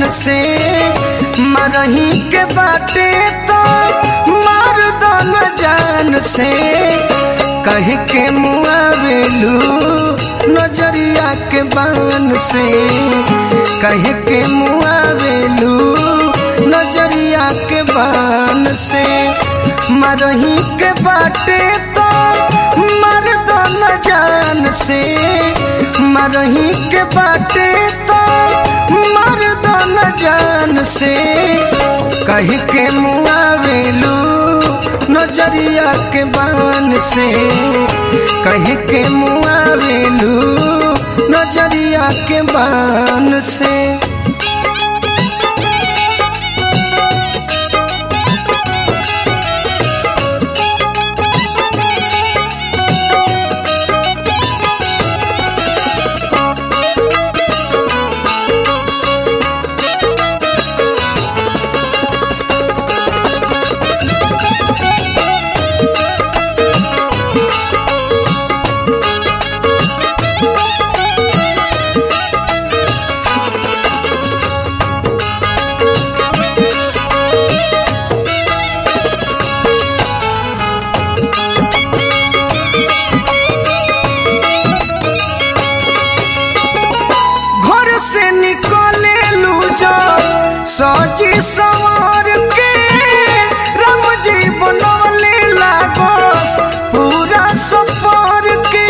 जान से मरही के बाटे तो मार दो न जान से कह के मुआवेलू नजरिया के बान से कह के मुआवेलू नजरिया के बान से मरही के बाटे तो मर दो न जान से मरही के बाटे तो मर दो न जान से कह के मुआवेलू नजरिया के बान से कह के मुआवेलू नजरिया के बान से घर से निकले लू जो सजी सवार के राम जी बनवले लागोस पूरा सफर के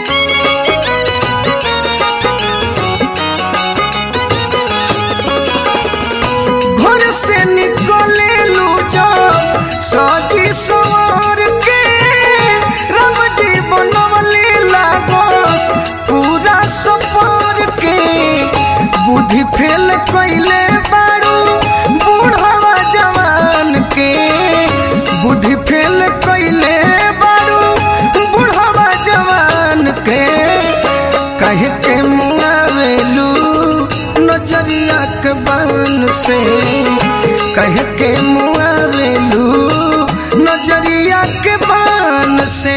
घर से निकले लू जो सजी सवार के राम जी बनवले लागोस पूरा सफर के बुद्धि फेल कैले बारू बूढ़वा जवान के बुद्धि फेल कैले बारू बूढ़वा जवान के कह के मुआवेलू नजरिया के बान से कह के मुआवेलू नजरिया के बान से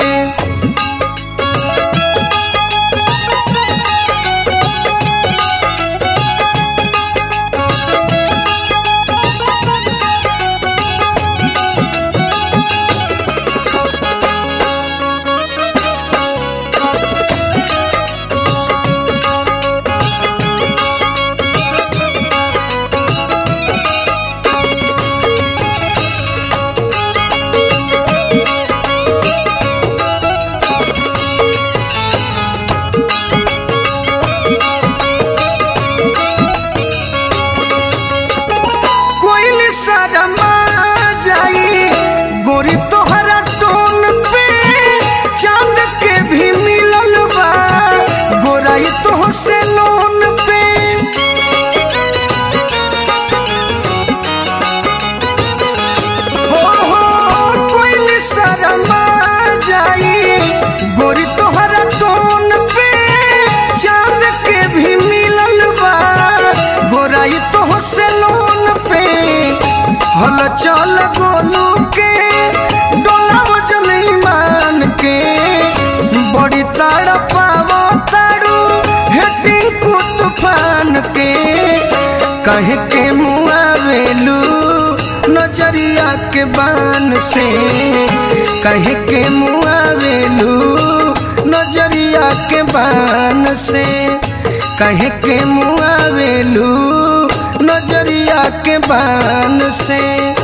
कोई शर्मा जाई गोरी तोहरा टोन पे चांद के भी मिलल बा गोराई तो से लोन पे हो हो कोई शर्मा जाई गोरी तोहरा टोन पे चांद के भी मिलल बा गोराई तो से लोन पे हल चल गोलू के डोला वजन ईमान के बड़ी ताड़ पावो ताड़ू हेटिंग को तूफान के कह के मुआवेलू नजरिया के बान से कह के मुआवेलू नजरिया के बान से कह के मुआवेलू नजरिया के बान से